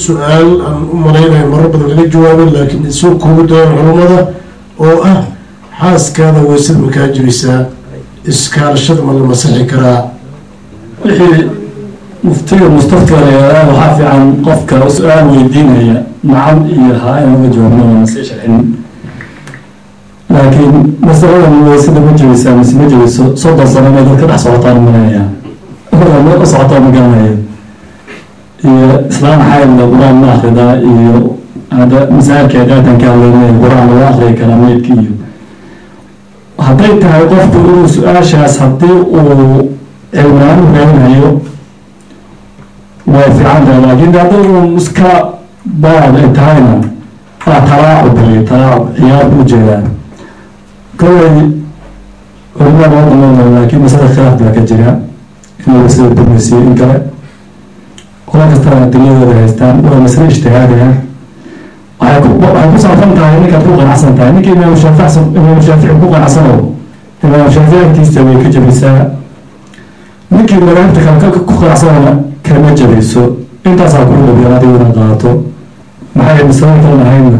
su-aal aan u malaynayo marar badan laga jawaabay laakiin isoo koobi doona culummada oo ah xaaskaada weysada makaa jirisaa iskaalashada ma la masixi karaa wixii muftiga mustafka leedaa waxaa fiican qofka su-aal weydiinaya nacam iyo haa in uga jawaabno oona sii sharxin laakiin masaladan weysada ma jebisaa mise ma jebiso soddon sano may dadka dhex socotaan malaynayaa ma u socotaa ma garanayo iyo islaan xaydla qur-aan ma akridaa iyo hadda masaajidka adaadan ka hadlaynay qur-aan laga akriyi karaa meydka iyo hadday tahay qofku inuu su-aashaas haddii uu cilmaan u raadinayo way fiican tahay laakiin haddii uu iska baad ay tahayna waa talaacub bay talaacub ciyaar u jeedaan kolley culimada loo damaynaya laakiin masala khilaaf baa ka jira inuu sida burmisiyo in kale qola kastana adiladooda haystaan waa masale ijtihaadaya waxay ku waxay ku saabsan tahay ninkaad ku qanacsan tahay ninka imaam shaafic imaam shaafici ku qanacsanow imaam shaafici agtiisa way ka jabisaa ninkii madaahibta kale ku qanacsanona kama jabayso intaasaa kuu dhabiyan adigu inaad qaato maxay masalada kale ahaydna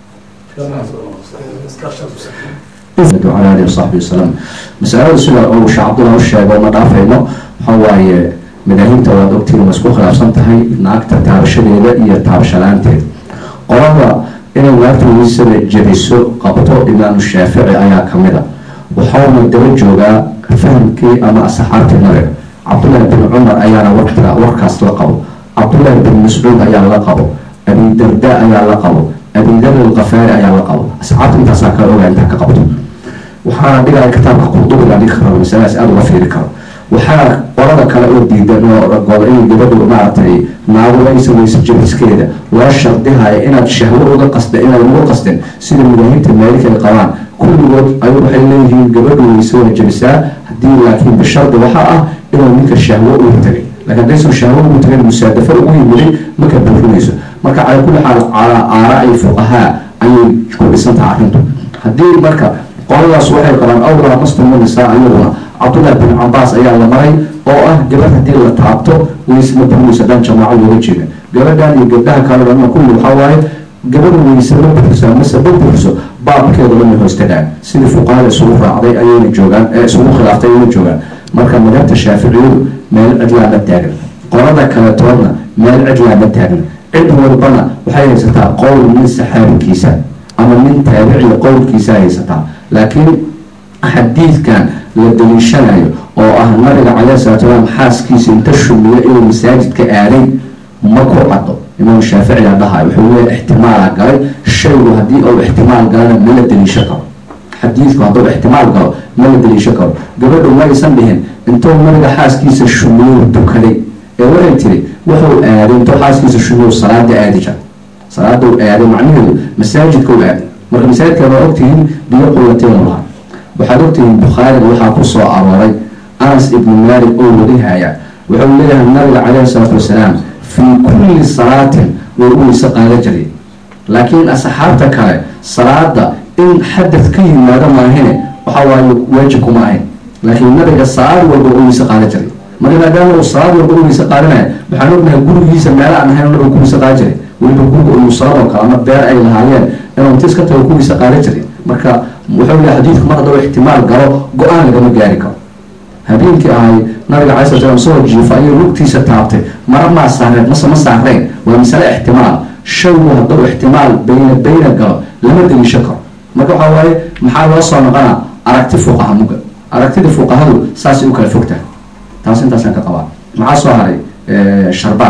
على آله وصحبه وسلم مسألة سلا أو شعب الله الشيء وما دافعنا هو مداهمة ودكتور مسكوخ الأفسان تهي ناكتا تابشة ليلة إيا تابشة لانتي قرابة إنه وقت ويسر جريسو قبطو إمام الشافعي أيا كاملة وحاول الدول جوغا فهمكي أما أصحابتي نرى عبد الله بن عمر أيانا وقتها وقاس لقبو عبد الله بن مسعود أيا لقبو أبي درداء أيا لقبو أبي ذر الغفاري أيا لقبو أصحابتي انت ساكر أولا انت كقبطو waxaa dhigaya kitaabka qurdubiga dhigi karo masalaas aada uga fiiri karo waxaa qolada kale oo diidan oo gool in gabadhu maaragtay naagu aysan weysa jabiskeeda loo shardihaya inaad shahwo uga qasda inaad uga qasdin sida madaahibta maalikay qabaan kulligood ay waxay leeyihiin gabadhu weyse waa jabisaa haddii laakiin bishardi waxaa ah inuu ninka shahwo ugu tagay laakiin haddaysan shahwo ugu tagay musaadafo ugu yimiday maka buurinayso marka cala kulli xaal calaa aaraai fuqahaa ayay ku dhisantaha arrintu haddii marka qoladaas waxay qabaan awlaa muslim nisaa ayaguna cabdullahi bin cabaas ayaa la maray oo ah gabadh haddii la taabto weysma burmayso dhan jamaaco looga jeeda gabadhan iyo gabdhaha kale dhanna kulli waxaa waaye gabadha weyse ma buriso mase ma buriso baabkeeda lama hoostagaan sidii fuqahada isugu raacday ayayna joogaan ee isugu khilaaftay ayayna joogaan marka madhabta shaaficiyadu meel cidlaa ma taagna qolada kale toodna meel cidlaa ma taagna cid walbana waxay haysataa qowl nin saxaabikiisa ama nin taabiciya qowlkiisa haysataa laakiin xadiidkan la daliishanayo oo ah nabiga calayhi salatu salaam xaaskiisa inta shumiyo inuu masaajidka aaday ma ku caddo imaam shaaficiga dhahay wuxuu leeyahay ixtimaala galay shaygu haddii uu ixtimaal galana ma la daliisho karo xadiidku hadduu ixtimaal galo ma la daliisho karo gabadhu ma aysan dhihin intuu nabiga xaaskiisa shumiyo dukaday ee waxay tiri wuxuu aaday intuu xaaskiisa shumiyo salaada aadi jira salaada uu aaday macnaheedu masaajidka u aaday marka masaajidka waa ogtihiin biyo qullateen lahaa waxaad ogtihiin bukhaariga waxaa ku soo arooray anas ibnu maalik oo wadihaya wuxuu leeyahay nabiga calayhi salaatu wasalaam fii kulli salaatin way u weyse qaada jiray laakiin asxaabta kale salaada in xadad ka yimaado maahine waxa waaye waajib kuma ahayn laakiin nabiga salaad walba u weyse qaada jiray marka maadaama uu salaad walba u weyse qaadanaya waxaan ognahay gurigiisa meelo aan ahayn nabiga ku weyse qaada jiray weliba guriga umusalado kale ama beer ay lahaayeen inuu intiis ka tago ku weyse qaadan jiray marka wuxuu leeyahay xadiidku mar hadduu ixtimaal galo go-aan lagama gaari karo habeenkii ahay nabiga calai slat slam soo jiifa ayuu lugtiisa taabtay mara maa saareen mase ma saareen waa masale ixtimaal shaygu hadduu ixtimaal bayna bayna galo lama deliisho karo marka waxaa waaye maxaa loo soo noqonaa aragti fuqaha muga aragtida fuqahadu saasay u kala fogtahay taas intaasaan ka qabaa maxaa soo haray sharbaa